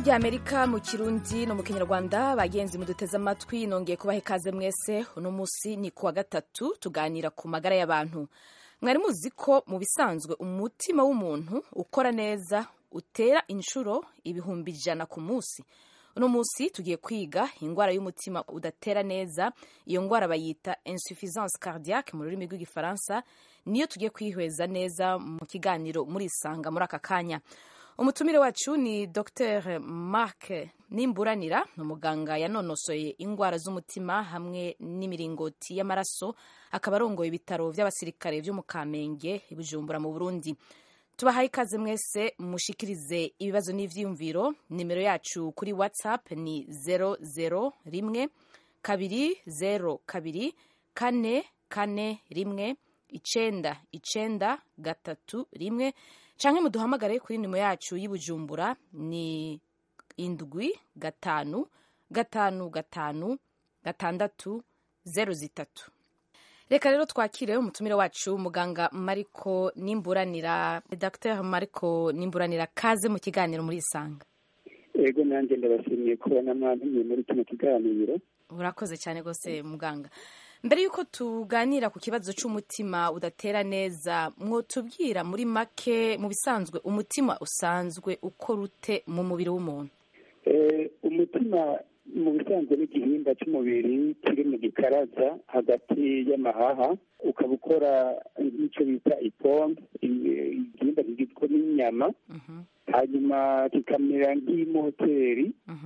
ijwi rya amerika mu kirundi no mu kinyarwanda bagenzi muduteze amatwi nongeye kubaha ikaze mwese uno munsi ni kuwa gatatu tuganira ku magara y'abantu mwari muzi ko mu bisanzwe umutima w'umuntu ukora neza utera inshuro ibihumbi ijana ku munsi uno munsi tugiye kwiga indwara y'umutima udatera neza iyo ndwara bayita insuffisance cardiaque mu rurimi rw'igifaransa niyo tugiye kwihweza neza mu kiganiro murisanga muri aka kanya umutumire wacu ni dr mark nimburanira ni umuganga yanonosoye indwara z'umutima hamwe n'imiringoti y'amaraso akaba arongoye ibitaro by'abasirikare byo mu kamenge i bujumbura mu burundi tubahaye ikaze mwese mushikirize ibibazo n'ivyiyumviro nimero yacu kuri whatsapp ni 001 kabiri 0 kabiri kane kane rimwe icenda icenda gatatu rimwe canke muduhamagare kuri nimero yacu y'Ibujumbura ni indwi gatanu gatanu gatanu gatandatu zero zitatu reka rero twakire umutumire wacu muganga mariko nimburanira dr mariko nimburanira kaze mu kiganiro muri isanga ego nanjye ndabashimiye kubona mwantumiye muri kino kiganiro urakoze cyane rwose muganga mbere y'uko tuganira ku kibazo cy'umutima udatera neza mwotubwira muri make mu bisanzwe umutima usanzwe ukora ute mu mubiri w'umuntu umutima mu bisanzwe n'igihimba cy'umubiri kiri mu gikaraza hagati y'amahaha ukaba ukora nk'icyo bita ipombe igihimba kigizwe n'inyama hanyuma kikamera nk'imoteri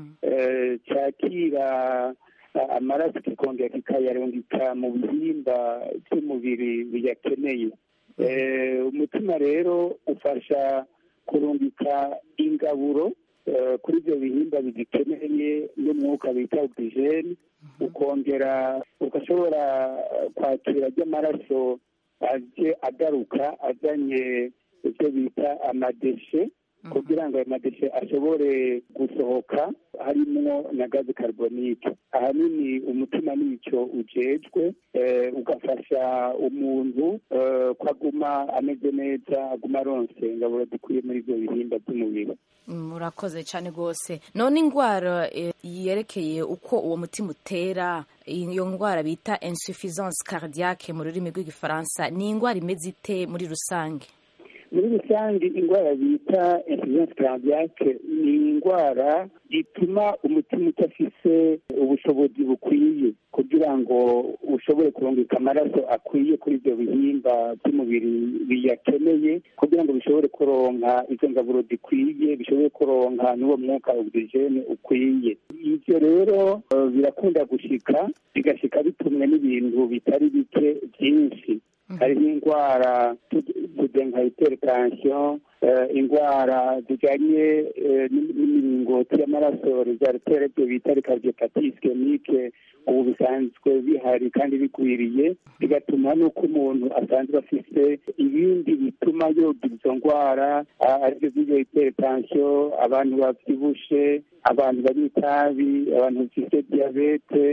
cyakira amaraso kikongera kikayarungika mu bihimba by'umubiri biyakeneye umutima rero ufasha kurungika ingaburo kuri ibyo bihimba bigikeneye n'umwuka bita ogisijeni ukongera ugashobora kwakira ry'amaraso aje agaruka azanye ibyo bita amadeshe kugira ngo ayo madeshe ashobore gusohoka harimwo na gaze carbonique ahanini umutima nicyo ujejwe ugafasha umuntu ko aguma ameze neza aguma aronse ingaburo dukwiye muri ibyo bihimba by'umubiri murakoze cyane rwose none indwara yerekeye uko uwo mutima utera iyo ndwara bita insuffisance cardiaque mu rurimi rw'igifaransa ni indwara imeze ite muri rusange muri rusange indwara bita insuffisance cardiaque ni indwara ituma umutima udafise ubushobozi bukwiye kugira ngo ushobore kurungika amaraso akwiye kuri ibyo bihimba by'umubiri biyakeneye kugira ngo bishobore kuronka izo ngaburo zikwiye bishobore kuronka n'uwo mwuka ogisijeni ukwiye ibyo rero birakunda gushika bigashika bitumwe n'ibintu bitari bike byinshi hariho indwara nka hypertension indwara zijyanye n'imiringoti y'amaraso rezaritera ibyo bita rikardiopathie ischemique ubu bisanzwe bihari kandi bigwiriye bigatuma n'uko umuntu asanzwe afite ibindi bituma yogira izo ndwara aribyo by'iyo hypertension abantu babyibushe abantu banywa itabi abantu bafite diyabete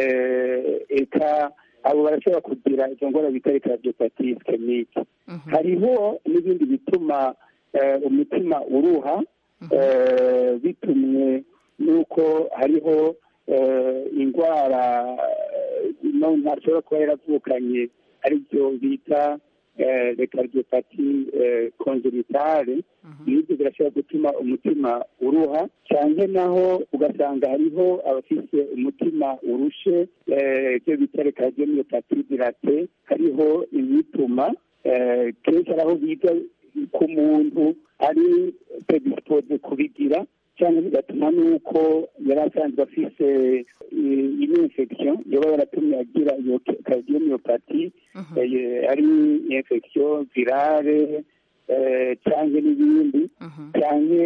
eka abo barashobora kugira izo ndwara bita rikardiopathie ischemique hariho n'ibindi bituma umutima uruha bitumwe n'uko hariho indwara ntashobora kuba yaravukanye aribyo bita rekardiopati kongenitale n'ibyo birashobora gutuma umutima uruha cyane naho ugasanga hariho abafite umutima urushe ibyo bita rekardiomyopati dirate hariho ibituma kenshi hari aho biga ku muntu ari predispoze kubigira cyangwa bigatuma n'uko yari asanzwe afise ino infection yaba yaratumye agira iyo cardiomyopati ari infection virale cyangwa n'ibindi cyangwa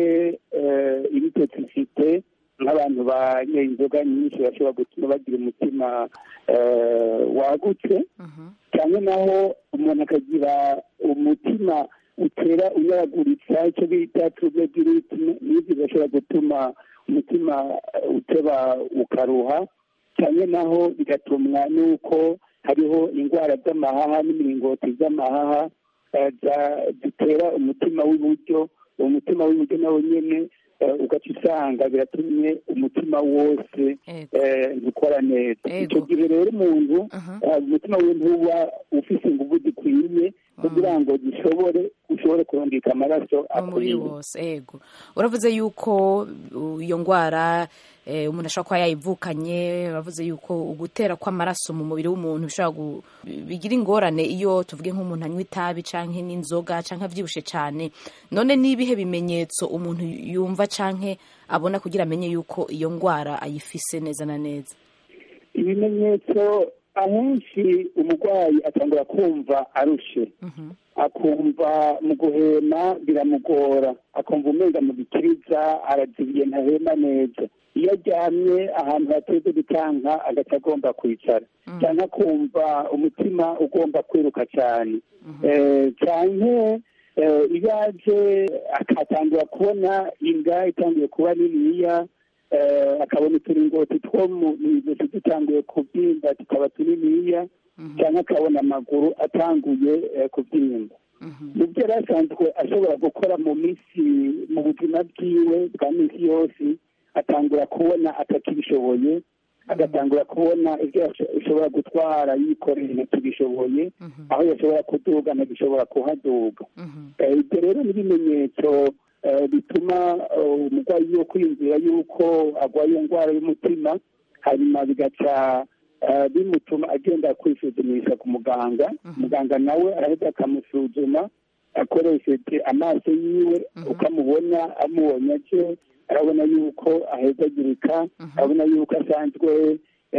ibitoxicite nk'abantu banyoye inzoga nyinshi bashobora gutuma bagira umutima wagutse cyangwa naho umuntu akagira umutima utera unyaraguritsa icyo bita trouble du rythme n'ibyo bishobora gutuma umutima uteba ukaruha cyane naho bigatumwa n'uko hariho indwara z'amahaha n'imiringoti z'amahaha zitera umutima w'iburyo uwo mutima w'iburyo nawo nyine ugaca usanga biratumye umutima wose gukora neza icyo gihe rero umuntu umutima we ntuba ufise ingufu zikwiye kugira ngo gishobore ushobore kurungika amaraso umubiri wose yego uravuze yuko iyo ndwara umuntu ashobora kuba yayivukanye uravuze yuko ugutera kw'amaraso mu mubiri w'umuntu bishobora bigira ingorane iyo tuvuge nk'umuntu anywa itabi cyangwa n'inzoga cyangwa abyibushe cyane none n'ibihe bimenyetso umuntu yumva cyangwa abona kugira amenye yuko iyo ndwara ayifise neza na neza ibimenyetso ahenshi umurwayi atangura kumva arushe akumva mu guhema biramugora akumva umenga mu gikiriza arazibiye ntahema neza iyo aryamye ahantu hateze gutanka agaca agomba kwicara cyangwa akumva umutima ugomba kwiruka cyane cyane iyo aje akatangura kubona inda itangiye kuba niniya akabona uturingoti two mu ijosi dutanguye kubyimba tukaba tuniniya cyangwa akabona amaguru atanguye kubyimba mu byo yari asanzwe ashobora gukora mu minsi mu buzima bwiwe bwa minsi yose atangura kubona atakibishoboye agatangura kubona ibyo ashobora gutwara yikoreye ntakibishoboye aho yashobora kuduga ntagishobora kuhaduga ibyo rero n'ibimenyetso bituma umurwayi yo kwiyumvira yuko arwaye iyo ndwara y'umutima hanyuma bigaca bimutuma agenda kwisuzumisha ku muganga muganga nawe arahita akamusuzuma akoresheje amaso yiwe ukamubona amubonye aje arabona yuko ahezagirika arabona yuko asanzwe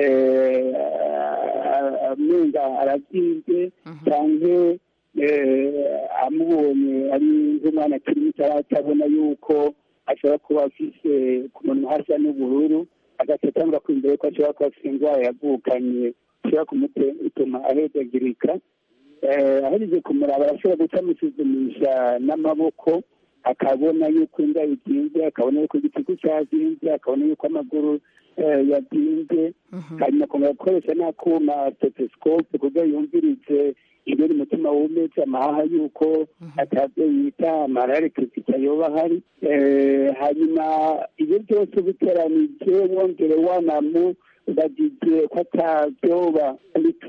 amenga arabyimbye cyangwa amubonye ari nk'umwana akiri muto atabona yuko ashobora kuba afise ku munwa hasa n'ubururu agaca atangura kwiyumva yuko ashobora kuba afite indwara yavukanye ishobora kumutuma ahezagirika ahereje kumuraba arashobora guca amusuzumisha n'amaboko akabona yuko inda izinze akabona yuko igitugu cyazinze akabona yuko amaguru yabyimbye hanyuma akongera gukoresha n'akuma stethoscope kugira yumvirize ibiri umutima wumeze amahaha yuko atabyo yita amararikizika yoba ahari hanyuma ibyo byose biteranije wongere wanamu bagize ko atabyoba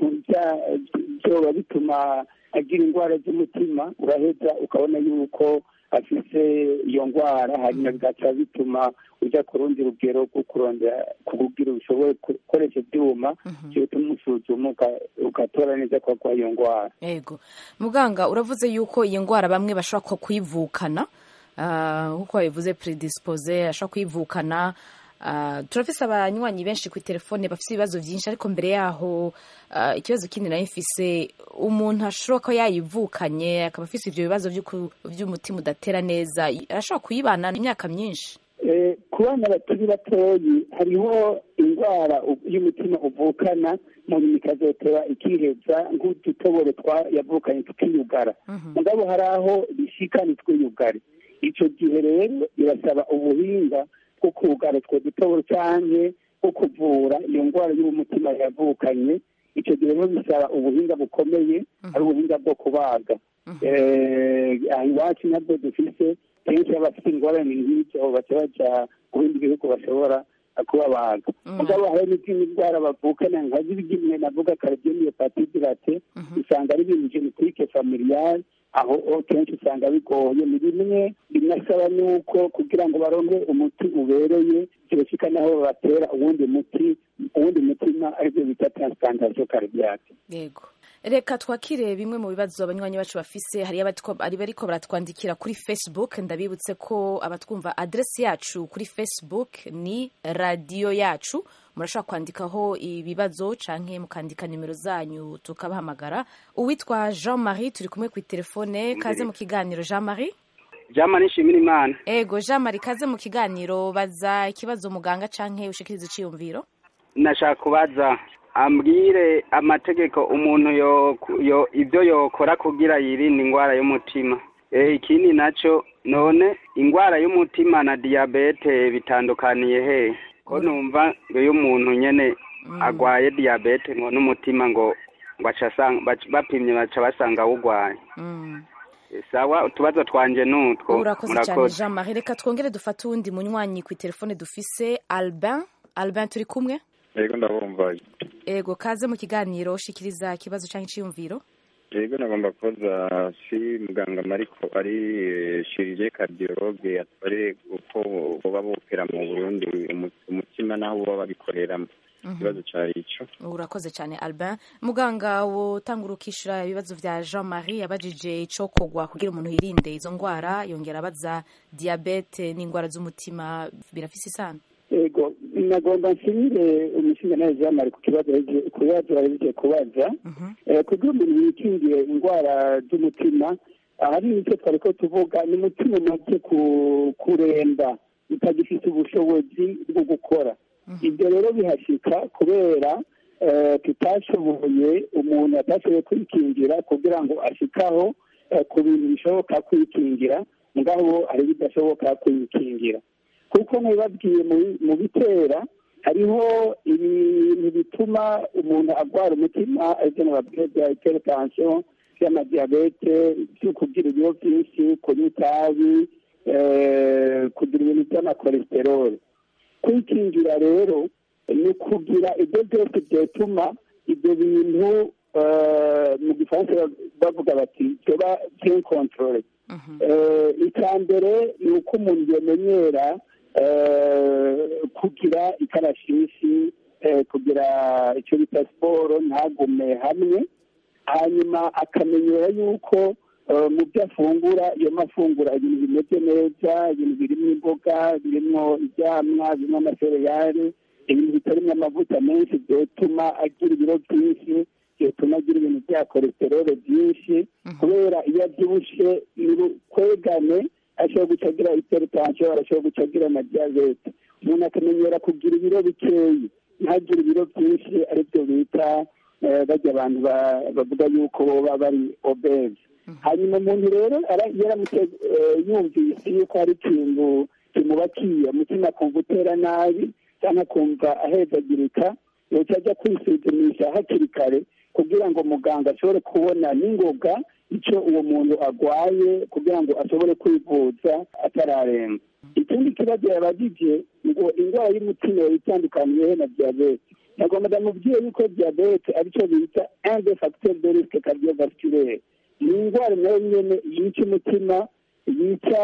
byoba bituma agira indwara z'umutima uraheza ukabona yuko afise iyo ndwara hanyuma bigaca bituma ujya ku rundi rugero rwo kurondera kukugira ushobore gukoresha ibyuma bituma usuzuma ugatora neza ko arwaye iyo ndwara yego muganga uravuze yuko iyi ndwara bamwe bashobora kuyivukana nk'uko babivuze predispoze ashobora kuyivukana turafise abanywanyi benshi ku telefone bafite ibibazo byinshi ariko mbere yaho ikibazo kindi nayo mfise umuntu ashobora ko yayivukanye akaba afite ibyo bibazo by'umutima udatera neza arashobora kuyibana imyaka myinshi ku bana bakiri batoyi hariho indwara y'umutima uvukana mu nyuma ikazotera ikiheza nk'udutobore yavukanye tukiyugara mugabo hari aho bishika ntitwiyugare icyo gihe rero birasaba ubuhinga bwo kugara utwo dutoboro cyangwa bwo kuvura iyo ndwara y'umutima yavukanye icyo gihe rero bisaba ubuhinga bukomeye ari ubuhinga bwo kubaga aha iwacu nabwo dufise kenshi abafite ingorane nk'ibyo baca baja ku bindi bihugu bashobora kubabaga mugabo hari n'izindi ndwara bavukana nka zimwe navuga kardiomyopatite rate usanga ari ibintu genetike familiale aho kenshi usanga bigoye ni bimwe binasaba nuko kugira ngo baronke umuti ubereye kirashika naho batera uwundi muti uwundi mutima aribyo bita transplantation cardiaque yego reka twakire bimwe mu bibazo abanywanyi bacu bafise hari ari bariko baratwandikira kuri facebook ndabibutse ko abatwumva adresi yacu kuri facebook ni radiyo yacu murashobora kwandikaho ibibazo canke mukandika nimero zanyu tukabahamagara uwitwa jean marie turi kumwe ku telefone kaze mu kiganiro jean marie jean marie nshimira imana ego jean marie kaze mu kiganiro baza ikibazo muganga canke ushikiriza iciyumviro nashaka kubaza ambwire amategeko umuntu yo ibyo yokora kugira yirinde indwara y'umutima ikindi nacyo none indwara y'umutima na diyabete bitandukaniye he ko numva iyo umuntu nyine agwaye diyabete ngo n'umutima ngo bapimye baca basanga awugwaye sawa utubazo twanje nutwo urakoze cyane jean marie reka twongere dufate uwundi munywanyi ku telefone dufise albin albin turi kumwe yego ndabumva ego kaze mu kiganiro ushikiriza ikibazo cyangwa iciyumviro yego nagomba kubaza si muganga mariko ari shirije kardiologe atware uko boba bopera mu burundi umutima naho boba babikoreramo ikibazo cyari ico urakoze cyane albin muganga wotanga ukishyura ibibazo vya jean marie yabajije ico kogwa kugira umuntu yirinde izo ndwara yongera abaza diyabete n'indwara z'umutima birafise isano ego nagomba nshimire umushinga nawe jean marie ku kibazo ku bibazo bahejeje kubaza kugira umuntu yikingiye indwara z'umutima aha ni icyo twari ko tuvuga ni umutima umaze kuremba utagifite ubushobozi bwo gukora ibyo rero bihashyika kubera tutashoboye umuntu atashoboye kwikingira kugira ngo ashikaho ku bintu bishoboka kwikingira ngaho hari ibidashoboka kwikingira kuko ntibibabwiye mu bitera hariho ibintu bituma umuntu arwara umutima ibyo nababwiye bya hypertension by'amadiyabete byo kugira ibiro byinshi kunywa itabi kugira ibintu by'amakolesterol kwikingira rero ni ukugira ibyo byose byatuma ibyo bintu mu gifaransa bavuga bati byoba bien controle icya mbere ni uko umuntu yamenyera kugira ikarashishi kugira icyo bita siporo ntagume hamwe hanyuma akamenyera yuko mu byo afungura iyo mafungura ibintu bimeze neza ibintu birimo imboga birimo ibyamwa birimo amasereyari ibintu bitarimo amavuta menshi byatuma agira ibiro byinshi byatuma agira ibintu bya kolesterole byinshi kubera iyo abyibushye kwegane ashobora guca agira hypertension arashobora guca agira na diyabete umuntu akamenyera kugira ibiro bikeyi ntagire ibiro byinshi aribyo bita bajya abantu bavuga yuko baba bari obese hanyuma umuntu rero yaramutse yumvise yuko hari ikintu kimubakiye umutima akumva utera nabi cyangwa akumva ahezagirika yoca ajya kwisuzumisha hakiri kare kugira ngo muganga ashobore kubona n'ingoga icyo uwo muntu arwaye kugira ngo ashobore kwivuza atararenga ikindi kibazo yabagije ngo indwara y'umutima itandukaniye na diyabete nagomba ndamubwiye yuko diyabete aricyo bita un des facteurs de risque cardiovasculaire ni indwara nayo nyene yica umutima yica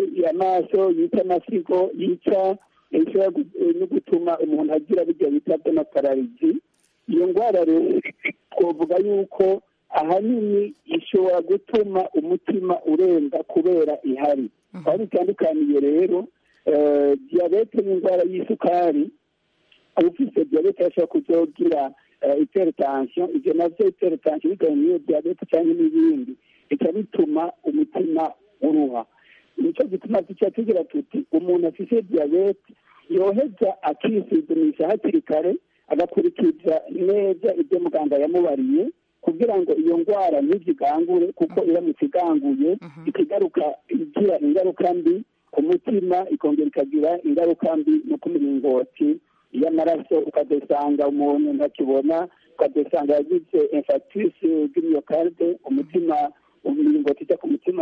amaso yica amasigo yica ishobora no gutuma umuntu agira bijya bita by'amapararizi iyo ndwara rero twavuga yuko ahanini ishobora gutuma umutima urenga kubera ihari aho bitandukaniye rero diyabete ni indwara y'isukari ufite diyabete ashobora kuzogira hypertension ibyo navyo hypertension bitewe n'iyo diyabete cyangwa n'ibindi bica bituma umutima uruha nicyo gituma tuca tugira tuti umuntu afite diyabete yoheza akisuzumisha hakiri kare agakurikiza neza ibyo muganga yamubariye kugira ngo iyo ndwara ntizigangure kuko iramutse iganguye ikigaruka igira ingaruka mbi ku mutima ikongera ikagira ingaruka mbi no ku miringoti y'amaraso ukadusanga umuntu ntakibona ukadusanga yagize infarctus bw'imyocarde umutima imiringoti ijya ku mutima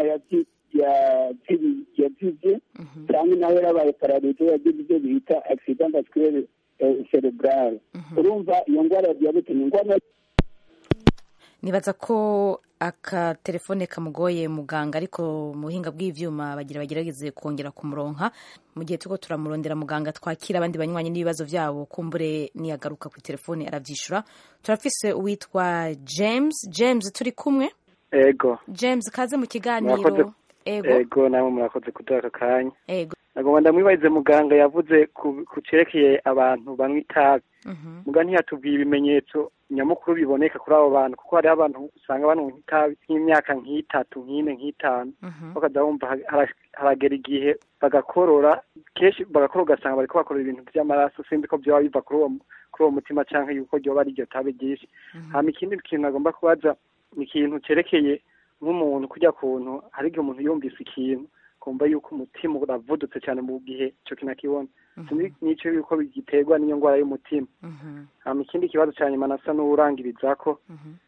yazibye cyangwa nawe yarabaye pararize yagize ibyo bita accident vasculaire cerebral urumva iyo ndwara ya diyabete ni indwara nibaza ko akatelefone kamugoye muganga ariko mu buhinga bw'ivyuma bagira bagerageze kongera kumuronka mu gihe turiko turamurondera muganga twakira abandi banywanyi n'ibibazo vyabo kumbure niyagaruka ku telefone aravyishura turafise uwitwa james james turi kumwe ego james kaze mu kiganiro ego ego namwe murakoze kuduha aka kanya ego nagomba ndamwibarize muganga yavuze ku cerekeye abantu banywa itabi muga ntiyatubwiye ibimenyetso nyamukuru biboneka kuri abo bantu kuko hariho abantu usanga banywa itabi nk'imyaka nk'itatu nk'ine nk'itanu bakaza bumva haragera igihe bagakorora kenshi bagakorora ugasanga bariko bakorora ibintu vy'amaraso sinzi ko vyoba biva kuri uwo kuri uwo mutima canke yuko ryoba ari iryo tabi ryinshi hama ikindi kintu nagomba kubaza ni ikintu cerekeye nk'umuntu kurya kuntu hari igihe umuntu yumvise ikintu kumva yuko umutima uravudutse cyane mu gihe ico kintu akibona sinzi nico yuko giterwa n'iyo ndwara y'umutima hama ikindi kibazo ca nyuma nasa n'uwurangirizako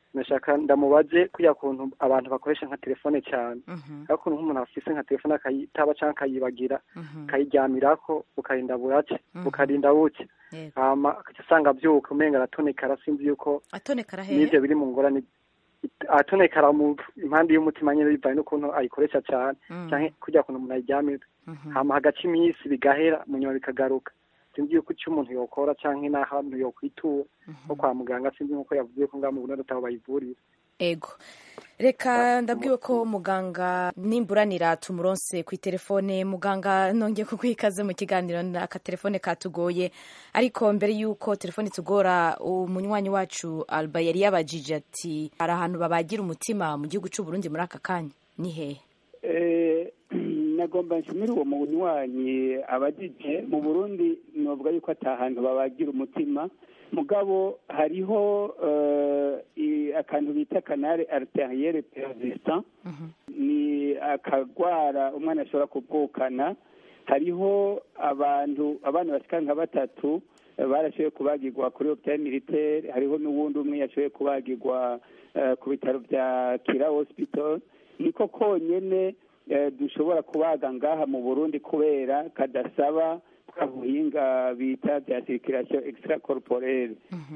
nashaka ndamubaze kuriya kuntu abantu bakoresha nka telefone cyane ariko ukuntu nk'umuntu afise nka telefone akayitaba cyangwa akayibagira akayiryamirako bukarinda burace bukarinda buke hama agaca usanga abyuka umenga aratonekara sinzi yuko atonekara hehe n'ivyo biri mu ngorane atonekara mu impande y'umutima nyine bivaye n'ukuntu ayikoresha cyane canke kurya kuntu umuntu ayiryamira hama hagaca iminsi bigahera mu nyuma bikagaruka sinzi yuko icyo umuntu yokora canke n'ahantu yokwitura nko kwa muganga sinzi nk'uko yavuze ko ngaho mu Burundi ataho bayivurira ego reka ndabwiwe ko muganga nimburanira tumuronse ku telefone muganga nongeye kuguha ikaze mu kiganiro aka telefone katugoye ariko mbere y'uko telefone tugora umunywanyi wacu alba yari yabajije ati hari ahantu babagira umutima mu gihugu cy'u Burundi muri aka kanya ni hehe nagomba nshimire uwo munywanyi abajije mu burundi novuga yuko atahantu babagira umutima mugabo hariho akantu bita kanare ariteriyere persistant ni akagwara umwana ashobora kuvukana hariho abantu abana bashika nka batatu barashoboye kubagirwa kuri hopitali militaire hariho n'uwundi umwe yashoboye kubagirwa ku bitaro bya kira hospital niko konyene dushobora kubaga ngaha mu burundi kubera kadasaba bwa buhinga bita bya sirikirasiyo extra corporelle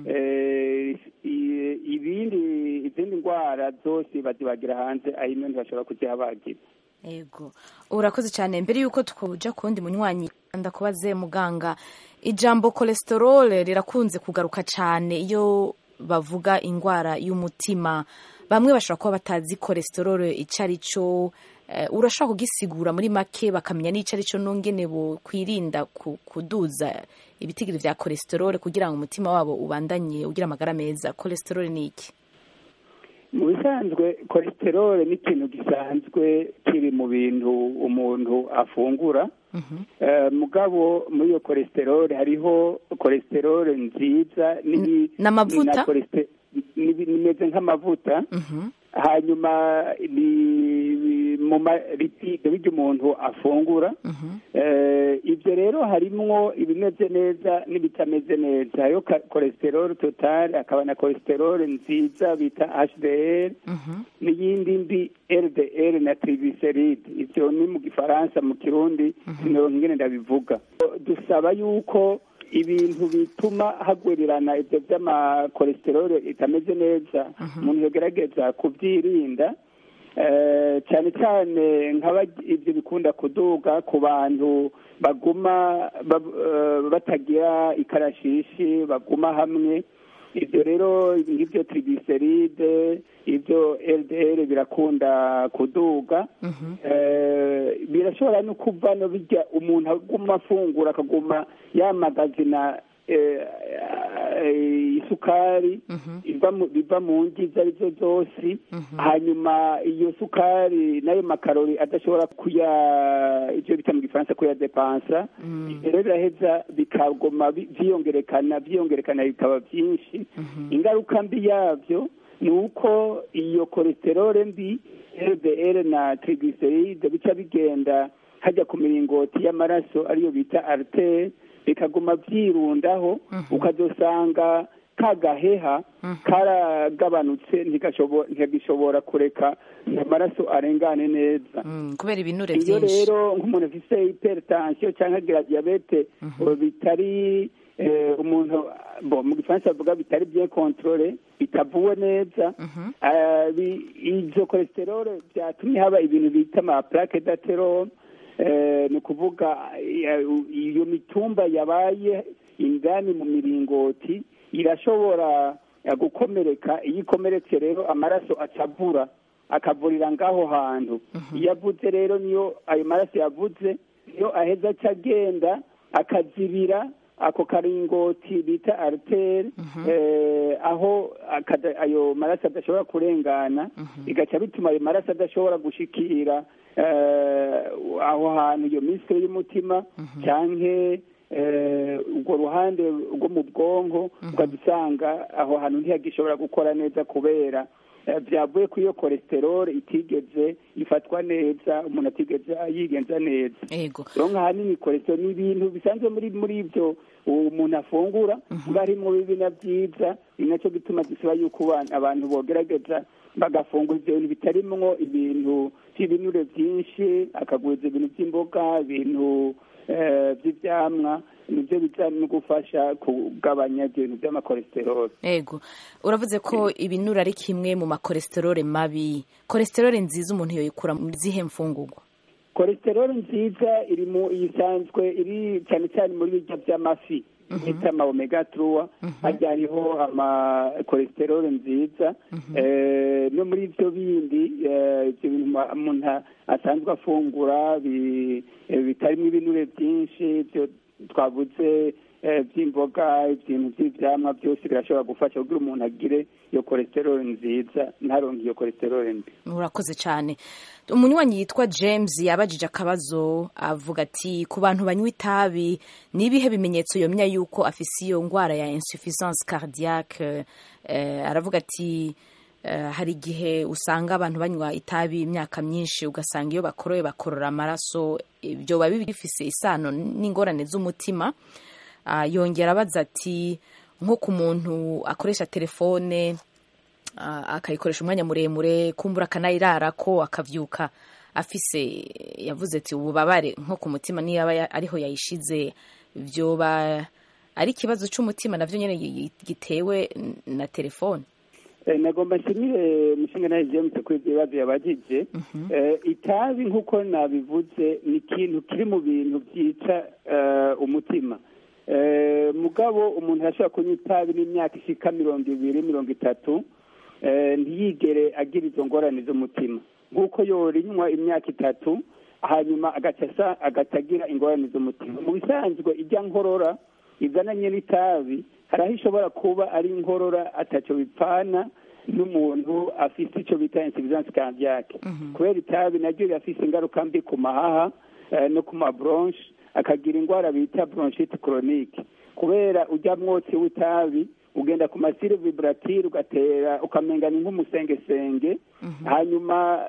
ibindi izindi ndwara zose bazibagira hanze aho ino ntibashobora kuzihabagira yego urakoze cyane mbere y'uko tukuja ku wundi munywanyi ndakubaze muganga ijambo cholesterol rirakunze kugaruka cyane iyo bavuga indwara y'umutima bamwe bashobora kuba batazi cholesterol icyo ari cyo urashobora kugisigura muri make bakamenya n'icyo ari cyo n'ungene kwirinda kuduza ibitigiri bya cholesterol kugira ngo umutima wabo ubandanye ugira amagara meza cholesterol ni iki mu bisanzwe cholesterol ni ikintu gisanzwe kiri mu bintu umuntu afungura mugabo muri iyo cholesterol hariho cholesterol nziza n'amavuta nimeze nk'amavuta hanyuma ni mu maripide bijya umuntu afungura ibyo rero harimwo ibimeze neza n'ibitameze neza hariho cholesterol total hakaba na cholesterol nziza bita hdl n'iyindi mbi ldl na triglyceride ibyo ni mu gifaransa mu kirundi sinoronka ingene ndabivuga dusaba yuko ibintu bituma hagwirirana ibyo by'amakolesterol itameze neza umuntu yogerageza kubyirinda cyane cyane nk'aba ibyo bikunda kuduga ku bantu baguma batagira ikarashishi baguma hamwe ibyo rero nk'ibyo triglyceride ibyo ldl birakunda kuduga birashobora no kuva no bijya umuntu aguma afungura akaguma yamagazina isukari biva mu ngi izo ari zo zose hanyuma iyo sukari n'ayo makarori adashobora kuya ibyo bita mu gifaransa kuyadepansa rero biraheza bikagoma byiyongerekana byiyongerekana bikaba byinshi ingaruka mbi yabyo ni uko iyo cholesterol mbi ldl na triglyceride bica bigenda hajya ku miringoti y'amaraso ariyo bita artere bikaguma byirundaho ukazosanga ka gaheha karagabanutse ntigashobora kureka amaraso arengane neza kubera ibinure iyo byinshi rero nk'umuntu afite hypertension cyangwa agira diyabete bitari umuntu mu gifaransa bavuga bitari bien controle bitavuwe neza izo cholesterol byatumye haba ibintu bita ama plaque d'athérome ni ukuvuga iyo mitumba yabaye indani mu miringoti irashobora gukomereka iyo ikomeretse rero amaraso acavura akavurira ngaho hantu iyo avuze rero niyo ayo maraso yavuze niyo aheza aca agenda akazibira ako karingoti bita aritere aho ayo maraso adashobora kurengana bigaca bituma ayo maraso adashobora gushikira aho hantu iyo misire y'umutima cyangwa urwo ruhande rwo mu bwonko ukaba usanga aho hantu ntihagishobora gukora neza kubera byavuye kuri iyo cholesterol itigeze ifatwa neza umuntu atigeze yigenza neza rero nk'ahanini cholesterol ni ibintu bisanzwe muri muri ibyo umuntu afungura ngo harimo bibi na byiza ni nacyo gituma dusaba yuko abantu bogerageza bagafungura ibyo bintu bitarimwo ibintu by'ibinure byinshi akaguriza ibintu by'imboga ibintu by'ibyamwa nibyo biza no gufasha kugabanya ibyo bintu by'amakolesterol yego uravuze ko ibinure ari kimwe mu makolesterol mabi kolesterol nziza umuntu yoyikura mu zihe mfungurwa kolesterol nziza iri mu isanzwe iri cyane cyane muri birya by'amafi bita ama omega truwa harya hariho ama kolesterol nziza no muri ibyo bindi ibyo bintu umuntu asanzwe afungura bitarimo ibinure byinshi twavuze by'imboga ibintu by'ibyamwa byose birashobora gufasha kugira umuntu agire iyo kolesterol nziza ntaronke iyo kolesterol mbi urakoze cyane umunywanyi yitwa james yabajije akabazo avuga ati ku bantu banywa itabi ni ibihe bimenyetso yomenya yuko afise iyo ndwara ya insuffisance cardiaque aravuga ati hari igihe usanga abantu banywa itabi imyaka myinshi ugasanga iyo bakoroye bakorora amaraso ibyo biba bifise isano n'ingorane z'umutima yongera abaza ati nko ku muntu akoresha telefone akayikoresha umwanya muremure kumbura akanayirara ko akabyuka afise yavuze ati ububabare nko ku mutima niyo aba ariho yayishize byoba ari ikibazo cy'umutima nabyo nyine gitewe na telefone nagomba nshimire umushinga nawe james kuri ibyo bibazo yabagije itabi nk'uko nabivuze ni ikintu kiri mu bintu byica umutima mugabo umuntu arashobora kunywa itabi n'imyaka ishika mirongo ibiri mirongo itatu ntiyigere agira izo ngorane z'umutima nk'uko yorinywa imyaka itatu hanyuma agaca agira ingorane z'umutima mu bisanzwe ijya nkorora izananye n'itabi hari aho ishobora kuba ari inkorora atacyo bipfana n'umuntu afite icyo bita insuffisance cardiaque kubera itabi naryo rirafise ingaruka mbi ku mahaha no ku mabronche akagira indwara bita bronchite chronique kubera ujya mwotsi w'itabi ugenda ku masire vibratire ugatera ukamengana nk'umusengesenge hanyuma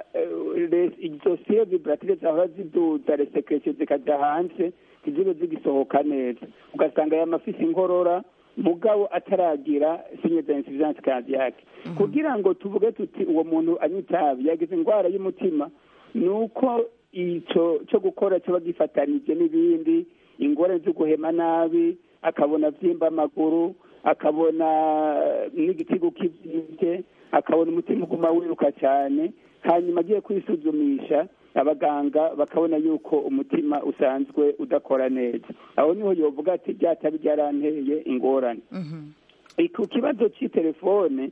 izo sire vibratire zahora ziduza resekresio zikajya hanze ntizibe zigisohoka neza ugasanga aya mafisi inkorora mugabo ataragira sinye za insuffisance cardiaque kugira ngo tuvuge tuti uwo muntu anywa itabi yagize indwara y'umutima ni uko icyo cyo gukora kiba gifatanije n'ibindi ingorane zo guhema nabi akabona byimba amaguru akabona n'igitigu kibyimbye akabona umutima uguma wiruka cyane hanyuma agiye kwisuzumisha abaganga bakabona yuko umutima usanzwe udakora neza aho niho yovuga ati ryatabi ryaranteye ingorane ku kibazo cy'itelefone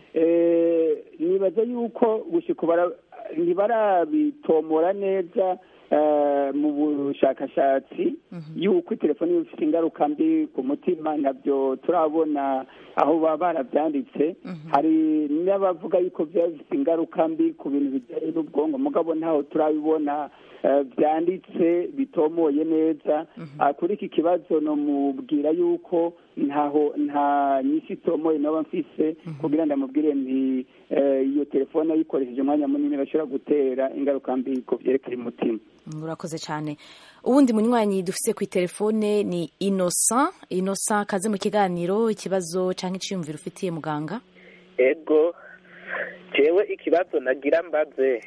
nibaza yuko gushyika ntibarabitomora neza mu bushakashatsi yuko telefoni ifite ingaruka mbi ku mutima nabyo turabona aho baba barabyanditse hari n'abavuga yuko byaba bifite ingaruka mbi ku bintu bijyanye n'ubwonko mugabo ntaho turabibona byanditse bitomoye neza kuri iki kibazo namubwira yuko ntaho nta nyinshi itomoye naba mfise kugira ngo ndamubwire nti iyo telefone ayikoresheje umwanya munini bashobora gutera ingaruka mbi ku byerekeye umutima urakoze cyane ubundi munywanyi dufise ku telefone ni innocent innocent kaze mu kiganiro ikibazo cyangwa icyiyumviro ufitiye muganga ego jewe ikibazo nagira mbaze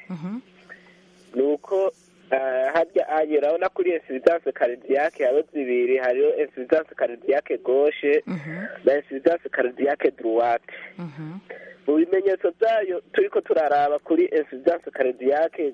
ni uko harya anye urabona kuri insuffisance cardiaque hariho zibiri hariho insuffisance cardiaque gauche na insuffisance cardiaque droite mu bimenyetso byayo turiko turaraba kuri insuffisance cardiaque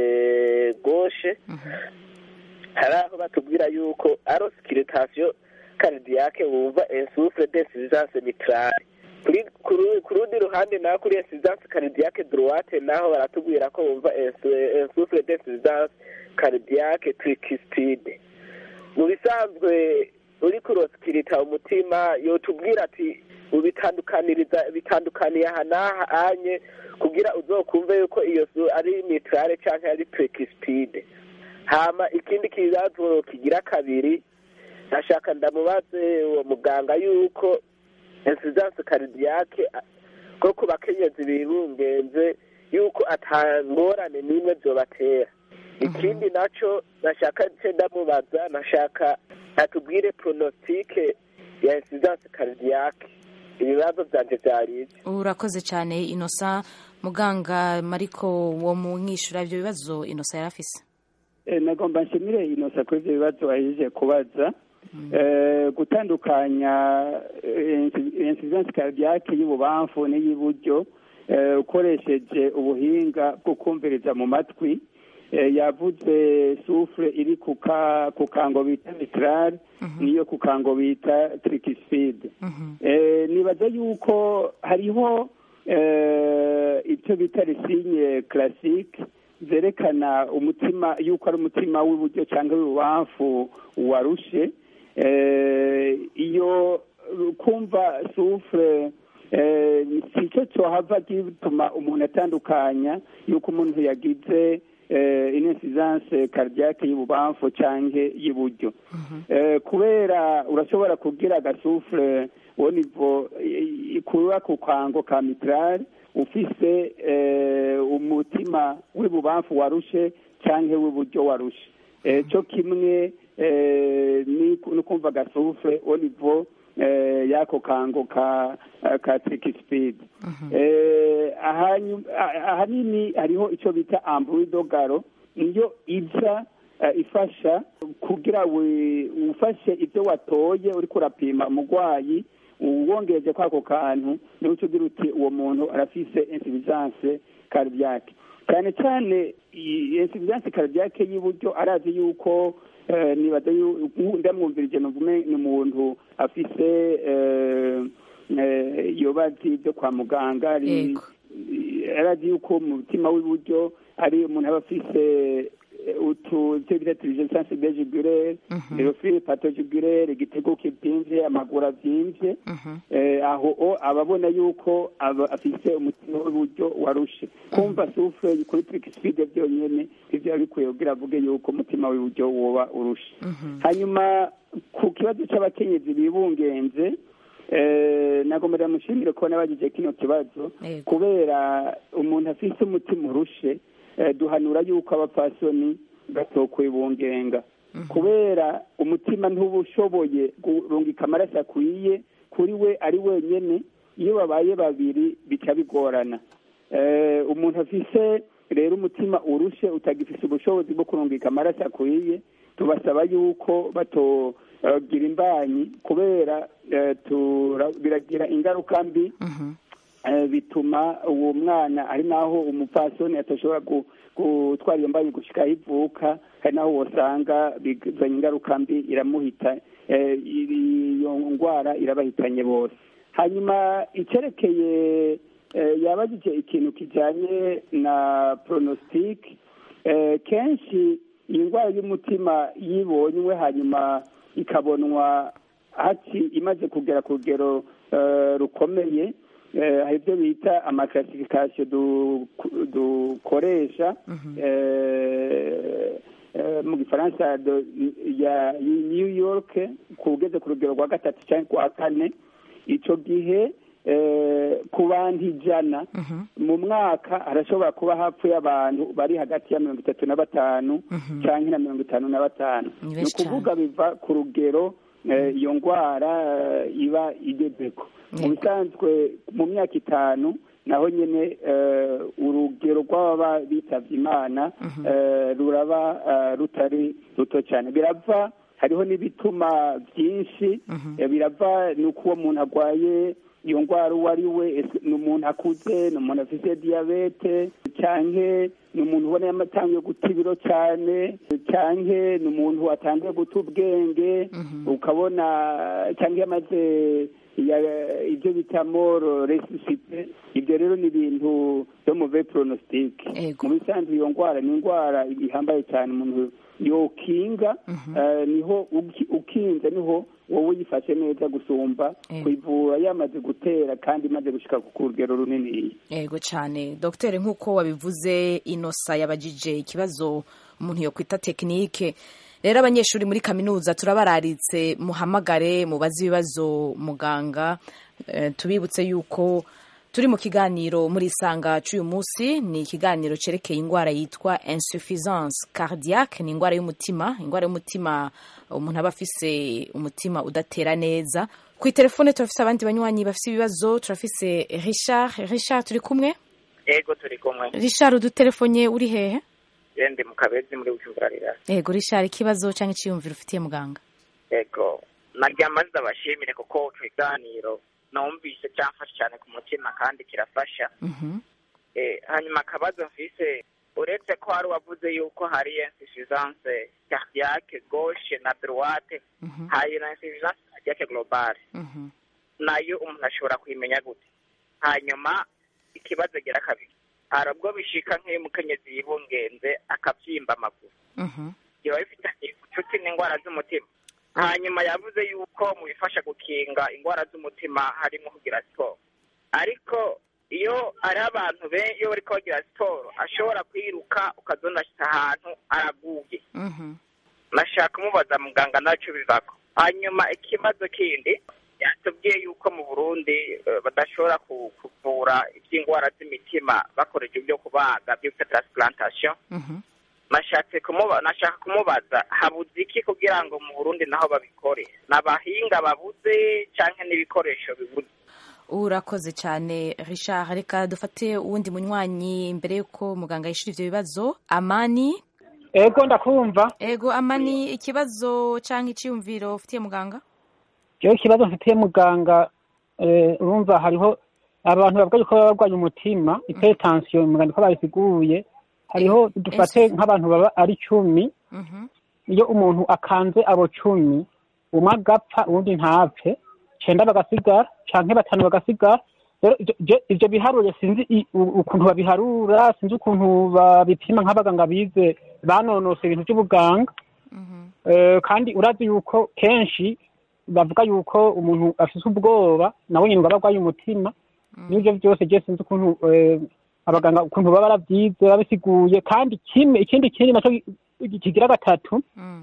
gauche hari aho batubwira yuko aro scrutation cardiaque wumva insufre d'insuffisance mitrale ku rundi ruhande naho kuri insuffisance cardiaque droite naho baratubwira ko wumva insufre d'insuffisance cardiaque tricuspide mu bisanzwe uri kurosikirita umutima yotubwira ati ubitandukaniriza bitandukaniye aha n'aha anye kugira uzokumve yuko iyo ari mitrale cyangwa ari tricuspide hama ikindi kibazo kigira kabiri nashaka ndamubaze uwo muganga yuko insuffisance cardiaque bwo ku bakenyezi bibungenze yuko atangorane n'imwe byobatera ikindi naco nashaka nce ndamubaza nashaka atubwire pronositike ya insuranse karidiyake ibibazo byanje byari ibyo urakoze cyane inosa muganga mariko wo mu mwishura ibyo bibazo inosa yari afise nagomba nshimire inosa kuri ibyo bibazo wahejeje kubaza gutandukanya insuranse karidiyake y'ububamfu n'iy'iburyo ukoresheje ubuhinga bwo kumviriza mu matwi yavuze sufure iri ku kango bita mitarare niyo ku kango bita tirikiside nibaza yuko hariho icyo bita risinye karasike zerekana umutima yuko ari umutima w'iburyo cyangwa w'ububamfu warushe iyo kumva sufure si cyo cyohava gituma umuntu atandukanya yuko umuntu yagize inesizanse karidiyake y'ububamfu cyangwa y'iburyo kubera urashobora kugira agasufure uwo nivo kuba ku kango ka mitarare ufise umutima w'ibubamfu warushe cyangwa w'iburyo warushe cyo kimwe no kumva agasufure uwo nivo y'ako kango ka ka tirikisipidi ahanini hariho icyo bita amburidogaro niyo iza ifasha kugira ufashe ibyo watoye uri kurapima umurwayi wongereje kwako kantu niho uca ugira uti uwo muntu arafise insubisanse karidiyake cyane cyane insubisanse karidiyake y'iburyo arazi yuko nibaza ndamwumvirije ni umuntu afise yobazi byo kwa muganga arazi yuko mu mutima w'iburyo ari umuntu aba afise utu icyo bita tirijesanse bejigurere erofire patojigurere igitego kibyimbye amaguru abyimbye aho aba abona yuko aba afise umutima w'iburyo warushe kumva sufure kuri tirikisipide byonyine ibyo biba bikwiye kugira avuge yuko umutima w'iburyo woba urushe hanyuma ku kibazo cy'abakenyezi bibungenze nagomba ndamushimire ko nabagize kino kibazo kubera umuntu afise umutima urushe duhanura yuko abapfasoni batokwibungenga kubera umutima ntuba ushoboye kurungika amaraso akwiye kuri we ari wenyine iyo babaye babiri bica bigorana umuntu afise rero umutima urushe utagifise ubushobozi bwo kurungika amaraso akwiye tubasaba yuko batogira imbanyi kubera biragira ingaruka mbi bituma uwo mwana ari naho umupfasoni atashobora gutwara iyo mbanyi gushyika aho ivuka hari naho wasanga bizanye ingaruka mbi iramuhita iyo ndwara irabahitanye bose hanyuma icyerekeye yabagije ikintu kijyanye na poronositike kenshi iyi ndwara y'umutima yibonywe hanyuma ikabonwa haki imaze kugera ku rugero rukomeye hari ibyo bita amakasifikasiyo dukoresha mu gifaransa ya new york ku ugeze ku rugero rwa gatatu cyangwa rwa kane icyo gihe ku bantu ijana mu mwaka harashobora kuba hapfuye abantu bari hagati ya mirongo itatu na batanu cyangwa na mirongo itanu na batanu ni ukuvuga biva ku rugero iyo ndwara iba igezeko mu bisanzwe mu myaka itanu naho nyine urugero rw'ababa bitabye imana ruraba rutari ruto cyane birava hariho n'ibituma byinshi birava ni uko uwo muntu arwaye iyo ndwara uwo ari we ni umuntu akuze ni umuntu afite diyabete cyangwa ni umuntu ubona yamatangiye guta ibiro cyane cyangwa ni umuntu watangiye guta ubwenge ukabona cyangwa yamaze ibyo bita moro resusite ibyo rero ni ibintu byo mu ve poronositike mu bisanzwe iyo ndwara ni indwara ihambaye cyane umuntu yokinga niho ukinze niho wowe uyifashe neza gusumba kuyivura yamaze gutera kandi imaze gushyika ku rugero runini yego cyane dogiteri nk'uko wabivuze inosa yabagije ikibazo umuntu yo kwita tekinike rero abanyeshuri muri kaminuza turabararitse muhamagare mubaze ibibazo muganga tubibutse yuko turi mu kiganiro muri isanga cy'uyu munsi ni ikiganiro cyerekeye indwara yitwa insuffisance cardiaque ni indwara y'umutima indwara y'umutima umuntu aba afise umutima udatera neza ku itelefone turafise abandi banywanyi bafise ibibazo turafise richard richard turi kumwe ego turi kumwe richard udutelefone uri hehe ndi mu kabezi muri bujumbura rirasi ego richard ikibazo cyangwa icyiyumviro ufitiye muganga ego narya maze abashimire kuko ikiganiro numvise cyamfasha cyane ku mutima kandi kirafasha hanyuma akabazo mfise uretse ko hari uwavuze yuko hari insuffisance cardiaque gauche na droite hari na insuffisance cardiaque globale nayo umuntu ashobora kuyimenya gute hanyuma ikibazo gira kabiri hari ubwo bishika nk'iyo umukenyezi yibungenze akabyimba amaguru biba bifitanye inshuti n'indwara z'umutima hanyuma yavuze yuko mu bifasha gukinga indwara z'umutima harimo kugira siporo ariko iyo ari abantu iyo bari bagira siporo ashobora kwiruka ukazonashyira ahantu araguye nashaka kumubaza muganga nacyo bivako hanyuma ikibazo kindi yatubwiye yuko mu burundi badashobora kuvura iby'indwara z'imitima bakoresha ibyo kubaga byitwa transplantation nashatse nashaka kumubaza habuze iki kugira ngo mu burundi naho babikore ni abahinga babuze cyangwa n'ibikoresho bibuze urakoze cyane richard reka dufate uwundi munywanyi mbere y'uko muganga yishyura ibyo bibazo amani ego ndakumva ego amani ikibazo cyangwa icyiyumviro ufitiye muganga rero ikibazo mfitiye muganga urumva hariho abantu bavuga yuko baba barwaye umutima itetansiyo muganga ko babisiguye hariho dufate nk'abantu baba ari cumi iyo umuntu akanze abo cumi umwe agapfa uwundi ntapfe cyenda bagasigara cyangwa batanu bagasigara rero ibyo biharuro sinzi ukuntu babiharura sinzi ukuntu babipima nk'abaganga bize banonose ibintu by'ubuganga kandi urazi yuko kenshi bavuga yuko umuntu afite ubwoba nawe nyine ngo aba arwaye umutima n'ibyo byose je sinzi ukuntu abaganga ukuntu baba barabyize babisiguye kandi kimwe ikindi kindi nacyo kigira gatatu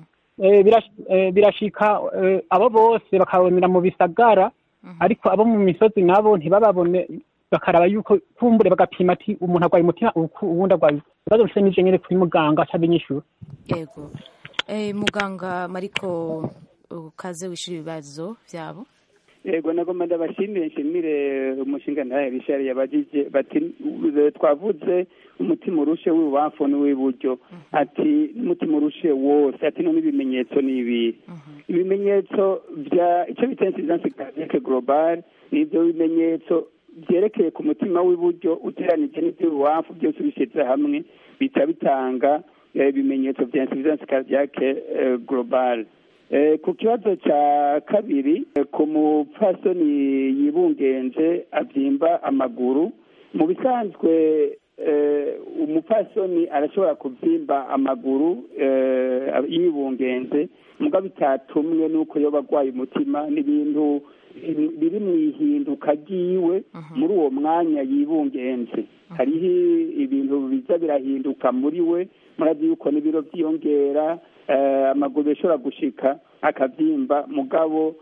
birashika abo bose bakabonera mu bisagara ariko abo mu misozi nabo ntibababone bakaraba yuko kumbure bagapima ati umuntu arwaye umutima uwundi arwaye ibibazo bifite n'ivyo nyene kuri muganga acabinyishura yego muganga mariko ukaze wishura ibibazo vyabo yego nagomba ndabashimire nshimire umushinga ntahe rishari yabajije bati twavuze umutima urushe w'ibubamfu n'uw'iburyo ati n'umutima urushe wose ati none ibimenyetso ni ibi ibimenyetso bya icyo bita insidansi cardiaque global ni ibyo bimenyetso byerekeye ku mutima w'iburyo uteranije n'iby'ububamfu byose ubishyize hamwe bita bitanga ibimenyetso bya insidansi cardiaque global ku kibazo cya kabiri ku mupfasoni yibungenje abyimba amaguru mu bisanzwe umupfasoni arashobora kubyimba amaguru yibungenze mugabo bitatumwe n'uko yoba arwaye umutima n'ibintu biri mu ihinduka ryiwe muri uwo mwanya yibungenze hariho ibintu biza birahinduka muri we murazi yuko n'ibiro byiyongera amaguru ashobora gushika akabyimba mugabo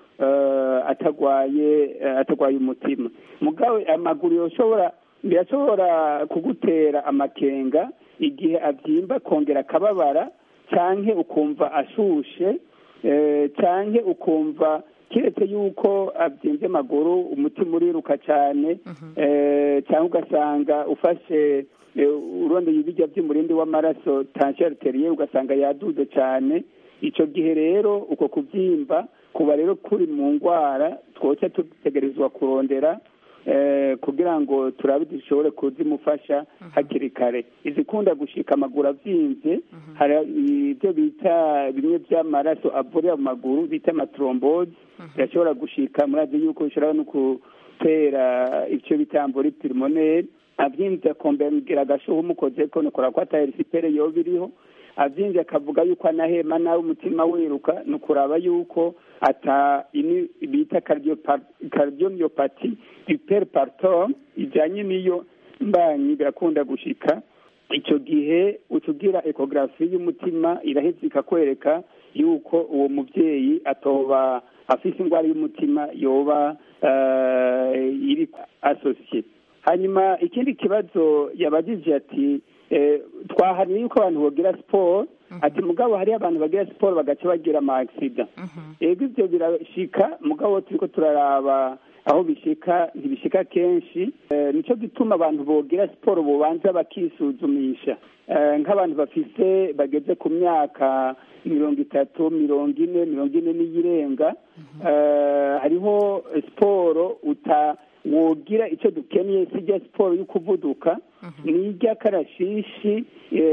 atagwaye atagwaye umutima mugabo amaguru yoshobora birashobora kugutera amakenga igihe abyimba akongera akababara cyangwa ukumva ashushe cyangwa ukumva keretse yuko abyimbye amaguru umutima uriruka cyane cyangwa ugasanga ufashe urondeye ibijya by'umurindi w'amaraso tansiyo ariteriye ugasanga yaduze cyane icyo gihe rero uko kubyimba kuba rero kuri mu ndwara twoca dutegerezwa kurondera kugira ngo turabe dushobore kuzimufasha hakiri kare izikunda gushika amaguru abyimbye hari ibyo bita bimwe by'amaraso avurira mu maguru bita amatrombozi birashobora gushika murazi yuko bishobora no gutera icyo bita ambori pulmoneri abyinze akombera agashuha umukoze ko nukora ko atari sipere yoba iriho abyinze akavuga yuko anahema nawe umutima wiruka ni ukuraba yuko ata ini bita kardiomyopati hyperpartum ijyanye n'iyo mbanyi birakunda gushika icyo gihe utugira ekogarafi y'umutima iraheza ikakwereka yuko uwo mubyeyi atoba afite indwara y'umutima yoba iri asosiye hanyuma ikindi kibazo yabagije ati twahariye yuko abantu bagira siporo ati mugabo hariyo abantu bagira siporo bagaca bagira amasida yego ibyo birashika mugabo turiko turaraba aho bishika ntibishika kenshi nicyo gituma abantu bogira siporo bobanza bakisuzumisha nk'abantu bafise bageze ku myaka mirongo itatu mirongo ine mirongo ine n'iyirenga hariho siporo uta wogira icyo dukeneye sijya siporo yo kuvuduka nijya karashishi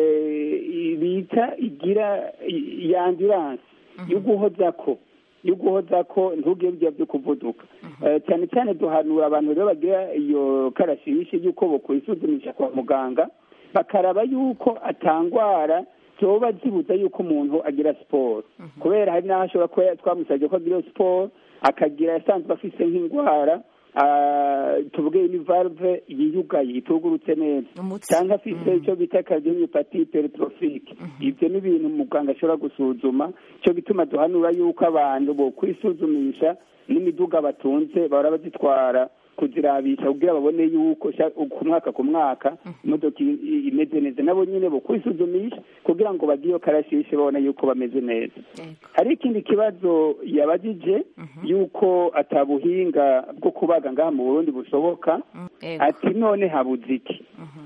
bita igira ya ambiranse yo guhoza ko yo guhoza ko ntugire ibyo byo kuvuduka cyane cyane duhanura abantu rero bagira iyo karashishi y'uko bokwisuzumisha kwa muganga bakaraba yuko atangwara zoba zibuza yuko umuntu agira siporo kubera hari n'aho ashobora kuba twamusabye ko agira siporo akagira yasanzwe afise nk'indwara tuvuge ni valve yiyugaye itugurutse neza cyangwa afite icyo bita cardiomyopathy hypertrophique ibyo ni ibintu muganga ashobora gusuzuma cyo gituma duhanura yuko abantu bo kwisuzumisha n'imiduga batunze bahora bazitwara kuzirabisha kugira babone yuko ku mwaka ku mwaka imodoka imeze neza nabo nyine bo kwisuzumisha kugira ngo bagire karashishi babone yuko bameze neza hari ikindi kibazo yabagije yuko atabuhinga bwo kubaga ngaha mu burundi bushoboka ati none habuze iki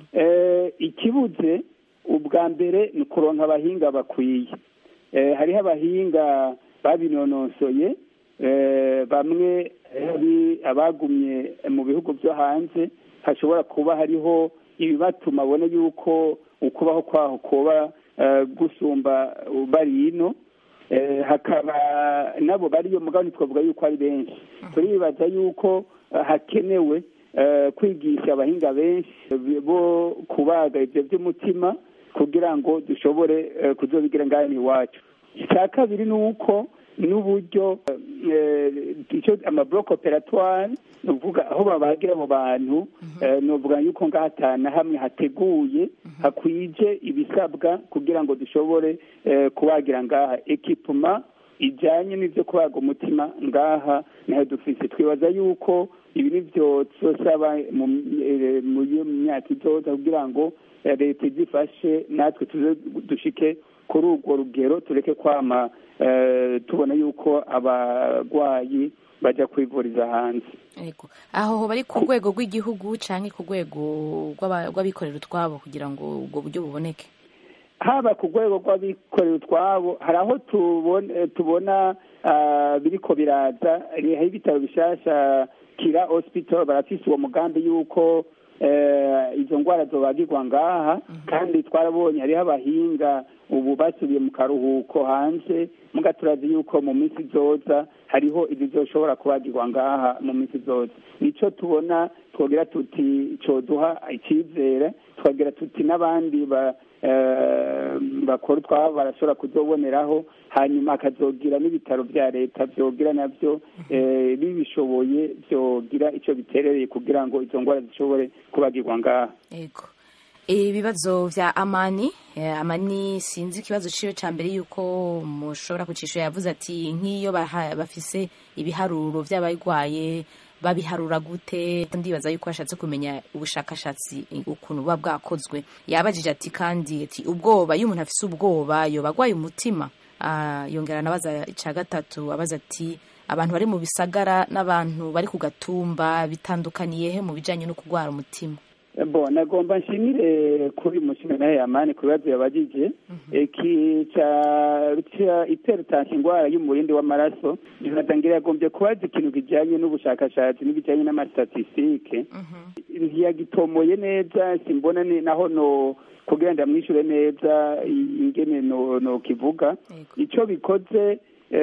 ikibuze ubwa mbere ni ukuronka abahinga bakwiye hariho abahinga babinonosoye bamwe abagumye mu bihugu byo hanze hashobora kuba hariho ibibatuma abona yuko ukubaho kwaho kuba gusumba bari ino hakaba nabo bariyo mugabo ntitwavuga yuko ari benshi turibaza yuko hakenewe kwigisha abahinga benshi bo kubaga ibyo by'umutima kugira ngo dushobore kuzobigira ngaho iwacu icya kabiri ni uko n'uburyo icyo amabloke operatoire ni ukuvuga aho babagira abo bantu ni ukuvuga yuko ngaha atanu hamwe hateguye hakwije ibisabwa kugira ngo dushobore kubagira ngaha ekipuma ijyanye n'ibyo kubaga umutima ngaha naho dufite twibaza yuko ibi ni byo tuzosaba mu myaka izoza kugira ngo leta izifashe natwe tuze dushike kuri urwo rugero tureke kwama tubona yuko abarwayi bajya kwivuriza hanze aho bari ku rwego rw'igihugu cyangwa ku rwego rw'abikorera utwabo kugira ngo ubwo buryo buboneke haba ku rwego rw'abikorera utwabo hari aho tubona biriko biraza hariho ibitaro bishyashya kira hospital barafise uwo mugambi y'uko izo ndwara zobagirwa ngaha kandi twarabonye hariho abahinga ubu basubiye mu karuhuko hanze muga turazi yuko mu minsi izoza hariho ibizoshobora kubagirwa ngaha mu minsi izoza nico tubona twogira tuti coduha icyizere twagira tuti n'abandi bakora utwabo barashobora kuzoboneraho hanyuma hakazogira n'ibitaro bya leta byogira nabyo bibishoboye byogira icyo biterereye kugira ngo izo ndwara zishobore kubagirwa ngaha yego ibibazo vya amani amani sinzi ikibazo ciwe ca mbere yuko mushobora kucisha yavuze ati nk'iyo bafise ibiharuro vy'abarwaye babiharura gute ndibaza yuko ashatse kumenya ubushakashatsi ukuntu buba bwakozwe yabajije ati kandi ati ubwoba iyo umuntu afise ubwoba yoba agwaye umutima yongera anabaza ica gatatu abaza ati abantu bari mu bisagara n'abantu bari ku gatumba bitandukaniye he mu bijanye no kurwara umutima bo nagomba nshimire kuri umushinga nawe yamani ku bibazo yabagije iki ca iterutansi indwara y'umurindi w'amaraso ntibatangira yagombye kubaza ikintu kijanye n'ubushakashatsi n'ibijanye n'amastatisitike ntiyagitomoye neza simbona naho no kugira ngo amwishure neza ingene no kivuga ico bikoze